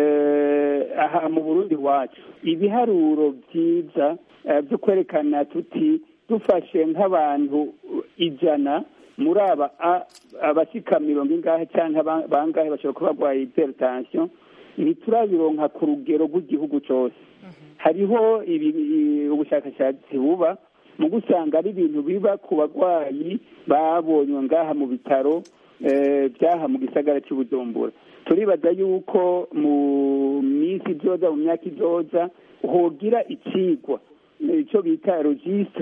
aha mu burundi wacu ibiharuro vyiza vyo kwerekana tuti dufashe nk'abantu ijana muri aba abasika mirongo ingahe cyangwa bangahe bashobora kuba barwaye hypertension ntiturabironka ku rugero rw'igihugu cyose hariho ubushakashatsi buba mu gusanga ari ibintu biba ku barwayi babonywe ngaha mu bitaro byaha mu gisagara cy'ubujumbura turibaza yuko mu minsi izoza mu myaka izoza hogira ikigwa icyo bita registre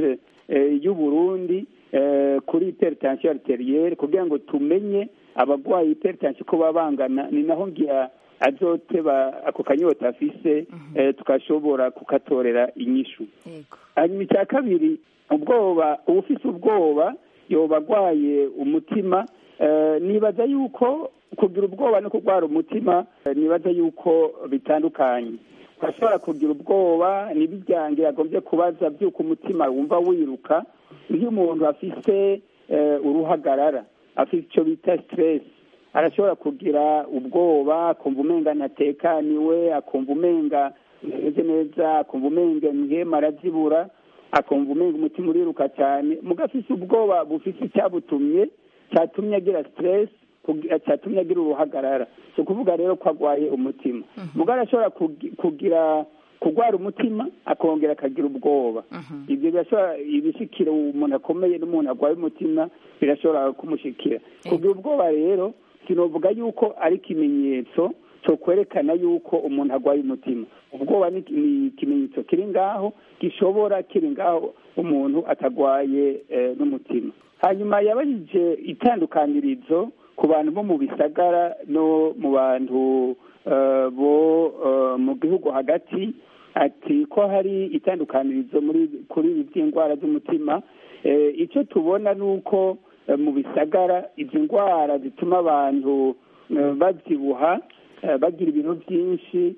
y'uburundi kuri hypertension arterielle kugira ngo tumenye abagwaye hypertension ko baba bangana ni naho ngira azoteba ako kanyota afise tukashobora kukatorera inyishu hanyuma icya kabiri ubwoba ubufise ubwoba yoba agwaye umutima nibaza yuko kugira ubwoba no kurwara umutima nibaza yuko bitandukanye urashobora kugira ubwoba n'ibijyange yagombye kubaza by'uko umutima wumva wiruka iyo umuntu afise uruhagarara afite icyo bita stress arashobora kugira ubwoba akumva umenga ntatekaniwe akumva umenga ameze neza akumva umenga imihema arazibura akumva umenga umutima uriruka cyane muga afise ubwoba bufise icyabutumye cyatumye agira stress cyatumye agira uruhagarara si ukuvuga rero ko agwaye umutima muga arashobora kugira kurwara umutima akongera akagira ubwoba ibyo birashobora ibishikira umuntu akomeye n'umuntu arwaye umutima birashobora kumushikira kugira ubwoba rero sinovuga yuko ari ikimenyetso cyo kwerekana yuko umuntu arwaye umutima ubwoba ni ikimenyetso kiri ngaho gishobora kiri ngaho umuntu atagwaye n'umutima hanyuma yabajije itandukanirizo ku bantu bo mu bisagara no mu bantu bo mu gihugu hagati ati ko hari itandukanirizo muri kuri ibi by'indwara z'umutima icyo tubona ni uko mu bisagara izi ndwara zituma abantu babyibuha bagira ibintu byinshi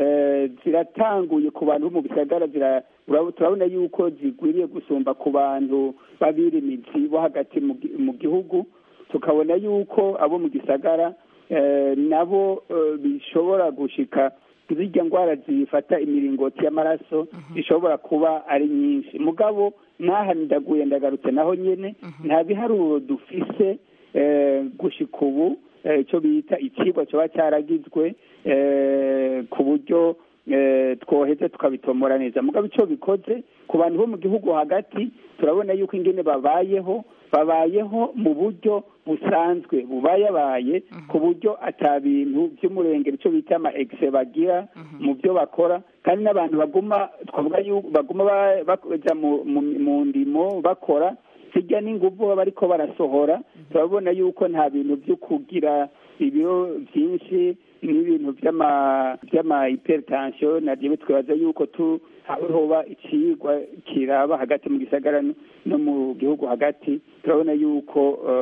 ziratanguye ku bantu bo mu bisagara turabona yuko zigwiriye gusumba ku bantu b'abirimizi bo hagati mu gihugu tukabona yuko abo mu gisagara nabo bishobora gushika zirya ndwara zifata imiringoti y'amaraso zishobora kuba ari nyinshi mugabo n'aha ndaguye ndagarutse naho nyine nta biharuro dufise gushika ubu icyo bita ikigwa kiba cyaragizwe ku buryo twoheze tukabitomora neza mugabo icyo bikoze ku bantu bo mu gihugu hagati turabona yuko ingene babayeho babayeho mu buryo busanzwe bubayabaye ku buryo ata bintu by'umurengero icyo bita ama egise bagira mu byo bakora kandi n'abantu baguma twavuga yuko baguma bajya mu ndimo bakora hirya n'ingufu baba ariko barasohora turabona yuko nta bintu byo kugira ibiro byinshi n'ibintu by'ama hypertension nabyo twibaza yuko tu hoba ikigwa kiraba hagati mu gisagara no mu gihugu hagati turabona yuko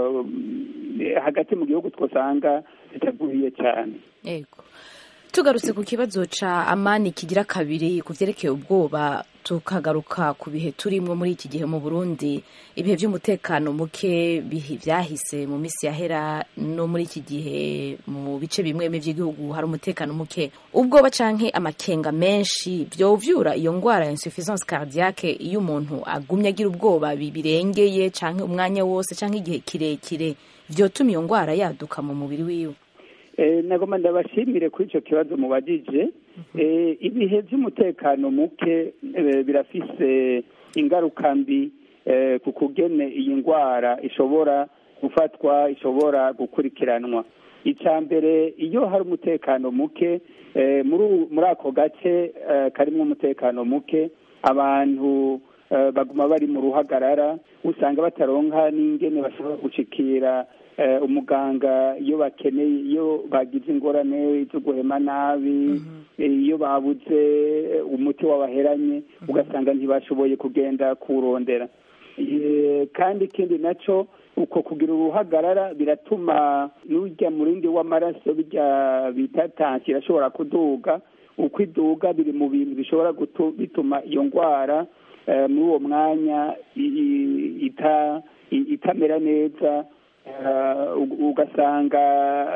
hagati mu gihugu twasanga zitaguye cyane yego tugarutse ku kibazo ca amani kigira kabiri ku vyerekeye ubwoba tukagaruka ku bihe turimwo muri iki gihe mu burundi ibihe by'umutekano muke vyahise mu misi yahera no muri iki gihe mu bice bimwe bimwe vy'igihugu hari umutekano muke ubwoba canke amakenga menshi vyovyura iyo ngwara ya insuffisance cardiaque iyo umuntu agumye agira ubwoba birengeye canke umwanya wose canke igihe kirekire vyotuma iyo ngwara yaduka mu mubiri wiwe nagomba ndabashimire kuri icyo kibazo mubajije ibihe by'umutekano muke birafise ingaruka mbi ku kugene iyi ndwara ishobora gufatwa ishobora gukurikiranwa icya mbere iyo hari umutekano muke muri ako gace karimo umutekano muke abantu baguma bari mu ruhagarara usanga bataronka n'ingene bashobora gushikira umuganga iyo bakeneye iyo bagize ingorane zo guhema nabi iyo babuze umuti wabaheranye ugasanga ntibashoboye kugenda kuwurondera kandi ikindi nacyo uko kugira uruhagarara biratuma n'ujya mu rindi w'amaraso bijya bita tansi irashobora kuduga uko iduga biri mu bintu bishobora bituma iyo ndwara muri uwo mwanya itamera neza ugasanga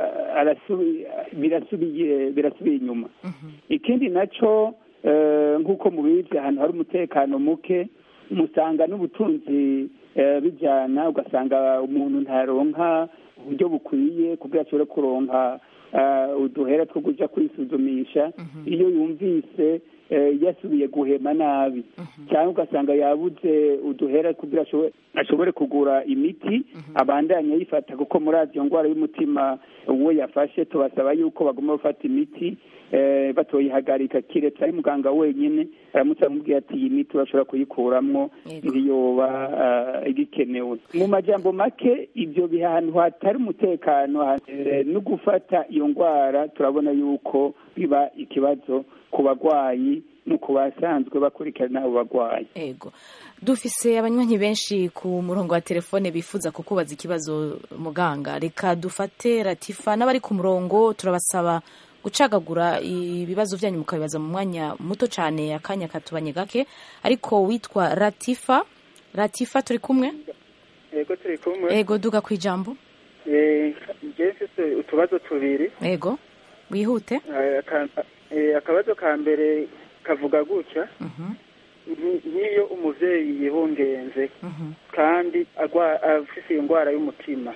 birasubiye birasubiye inyuma ikindi nacyo nk'uko mubizi ahantu hari umutekano muke musanga n'ubutunzi bijyana ugasanga umuntu ntaronka uburyo bukwiye kugira ashobore kuronka uduhera two kujya kwisuzumisha iyo yumvise yasubiye guhema nabi cyangwa ugasanga yabuze uduhera kugira ashobore ashobore kugura imiti abandanye ayifata kuko muri iyo ndwara y'umutima uwo yafashe tubasaba yuko bagomba gufata imiti batoyihagarika kiretse ari muganga wenyine aramutse amubwira ati iyi miti urashobora kuyikuramwo ntiyoba igikenewe mu majambo make ibyo biha ahantu hatari umutekano no gufata iyo ndwara turabona yuko biba ikibazo ku barwayi no ku basanzwe bakurikirana abo barwayi ego dufise abanywanyi benshi ku murongo wa telefone bifuza kukubaza ikibazo muganga reka dufate ratifa n'abari ku murongo turabasaba gucagagura ibibazo byanyu mukabibaza mu mwanya muto cyane akanya katubanye gake ariko witwa ratifa ratifa turi kumwe yego turi kumwe ego duga ku ijambo njye mfite utubazo tubiri ego wihute akabazo ka mbere kavuga gutya nk'iyo umubyeyi yibungenze kandi afite iyo ndwara y'umutima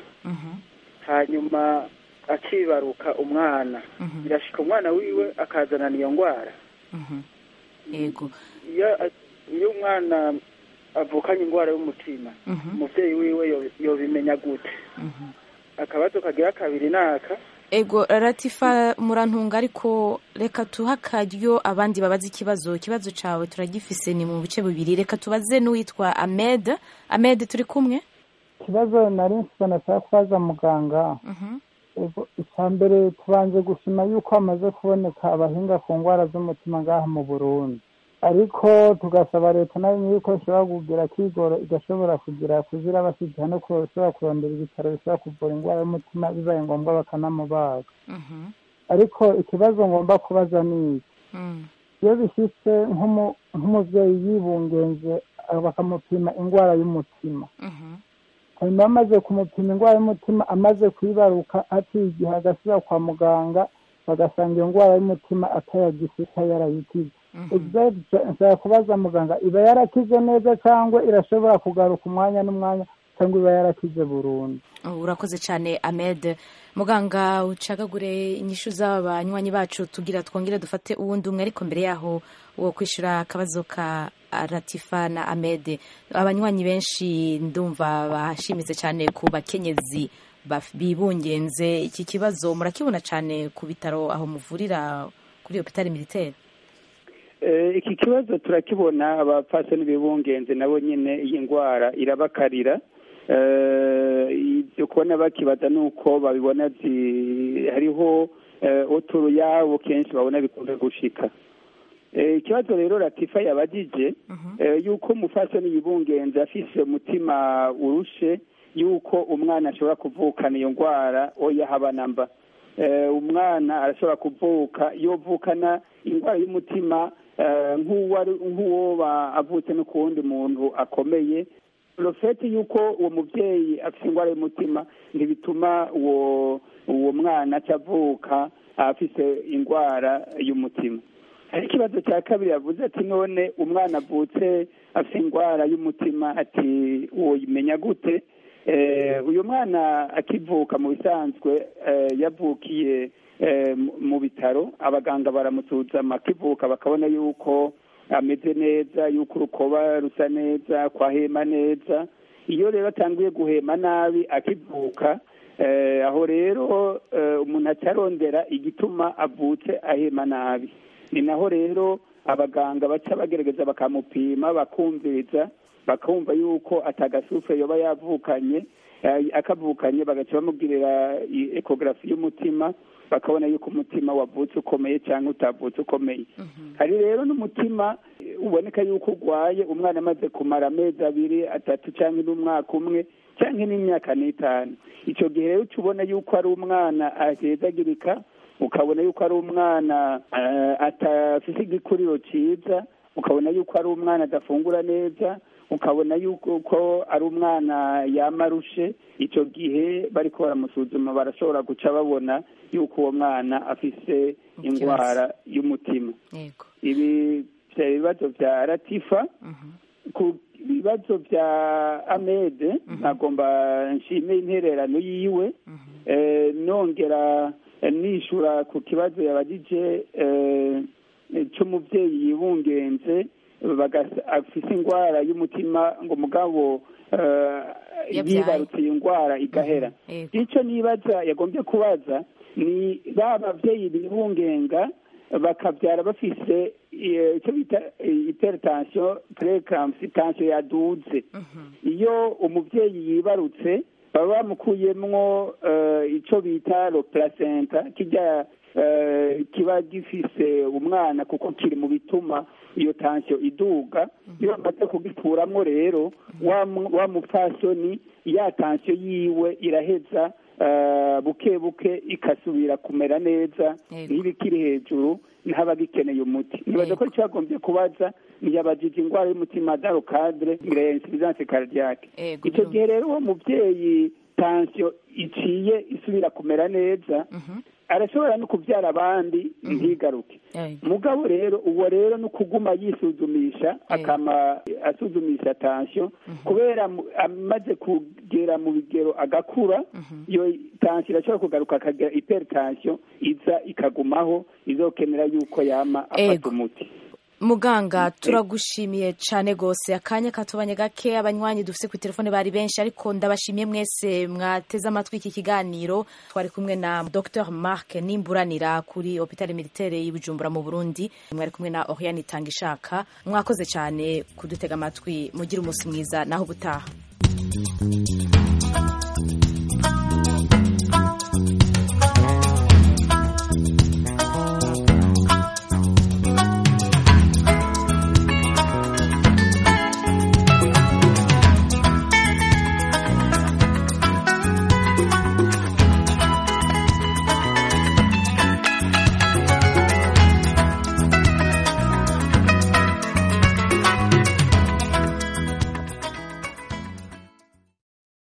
hanyuma akibaruka umwana birashika umwana wiwe akazanana iyo ndwara yego iyo umwana avukanye indwara y'umutima umubyeyi wiwe yobimenya gute akabazo kagira kabiri naka ego ratifa murantunga ariko reka tuha akaryo abandi babaze ikibazo ikibazo cyawe turagifise ni mu bice bibiri reka tubaze n'uwitwa amed amed turi kumwe ikibazo nari mfite nashaka kubaza muganga icya mbere tubanze gushima yuko hamaze kuboneka abahinga ku ndwara z'umutima ngaha mu burundi ariko tugasaba leta nayo yuko ishobora kugira kigoro igashobora kugira kuzira bashyigiha no kushobora kurondera ibitaro bishobora kuvura indwara y'umutima bibaye ngombwa bakanamubaga ariko ikibazo ngomba kubaza ni iki iyo bishyitse nk'umubyeyi yibungenze bakamupima indwara y'umutima hanyuma bamaze kumupima indwara y'umutima amaze kuyibaruka haciye igihe agasubira kwa muganga bagasanga iyo ndwara y'umutima atayagifite yarayikize nshobora kubaza muganga iba yarakize neza cyangwa irashobora kugaruka umwanya n'umwanya cyangwa iba yarakize burundu urakoze cyane amed muganga ucagagure inyishu z'abanywanyi bacu tugira twongere dufate uwundi umwe ariko mbere yaho wo kwishyura akabazo ka ratifa na amed abanywanyi benshi ndumva bashimitse cyane ku bakenyezi bibungenze iki kibazo murakibona cyane ku bitaro aho muvurira kuri hopitali militaire iki kibazo turakibona abapfasoni bibungenze nabo nyine iyi ndwara irabakarira ibyo kubona bakibaza ni uko babibona hariho uturu yabo kenshi babona bikunze gushika ikibazo rero ratifa yabagije yuko umufasoni yibungenze afise umutima urushe yuko umwana ashobora kuvukana iyo ndwara oya habanamba umwana arashobora kuvuka yovukana indwara y'umutima nk'uwo avutse no ku wundi muntu akomeye rofeti y'uko uwo mubyeyi afite indwara y'umutima ntibituma uwo uwo mwana avuka afite indwara y'umutima hari ikibazo cya kabiri yavuze ati none umwana avutse afite indwara y'umutima ati uwo yimenya gute uyu mwana akivuka mu bisanzwe yavukiye mu bitaro abaganga baramusuzuma akivuka bakabona yuko ameze neza yuko urukoba rusa neza kwahema neza iyo rero atangiye guhema nabi akivuka aho rero umuntu acarondera igituma avutse ahema nabi ni naho rero abaganga baca bagerageza bakamupima bakumviriza bakumva yuko atagasufe yoba yavukanye akavukanye bagaca bamubwirira ekogarafi y'umutima bakabona yuko umutima wavutse ukomeye cyangwa utavutse ukomeye hari rero n'umutima uboneka yuko urwaye umwana amaze kumara amezi abiri atatu cyangwa n'umwaka umwe cyangwa n'imyaka n'itanu icyo gihe rero uca ubona yuko ari umwana ahezagirika ukabona yuko ari umwana atafite igikuriro cyiza ukabona yuko ari umwana adafungura neza ukabona yuko ari umwana yamarushe icyo gihe bari ko baramusuzuma barashobora guca babona yuko uwo mwana afise indwara y'umutima ibi ibibazo bya ratifa ku bibazo bya amede nagomba nshime intererano yiwe nongera nishura ku kibazo yabagije cy'umubyeyi yibungenze afise indwara y'umutima ngo mugabo yibarutse iyo ndwara igahera icyo nibaza yagombye kubaza ni ba babyeyi bibungenga bakabyara bafise icyo bita iperitansiyo purekamsi tansiyo yaduze iyo umubyeyi yibarutse baba bamukuyemwo icyo bita ro placenta kijya kiba gifise umwana kuko kiri mu bituma iyo tansiyo iduga iyo bamaze kugikuramwo rero wa mupfasoni ya tansiyo yiwe iraheza buke buke ikasubira kumera neza nk'ibikiri hejuru ntaba gikeneye umuti nibaza ko cyagombye kubaza ntiyabajije indwara y'umutima daro kadire insuffisance cardiaque icyo gihe rero uwo mubyeyi tansiyo iciye isubira kumera neza arashobora no kubyara abandi ntigaruke mugabo rero uwo rero ni ukuguma yisuzumisha akama asuzumisha tansiyo kubera amaze kugera mu bigero agakura iyo tansiyo irashobora kugaruka akagira iperitansiyo iza ikagumaho izokenera yuko yama afata umuti muganga turagushimiye cyane rwose akanya katubanye gake abanywanyi dufite ku telefone bari benshi ariko ndabashimiye mwese mwateze amatwi iki kiganiro twari kumwe na dr marc nimburanira kuri hopitali militaire y'Ibujumbura mu burundi mwari kumwe na oriane itanga ishaka mwakoze cyane kudutega amatwi mugire umunsi mwiza naho ubutaha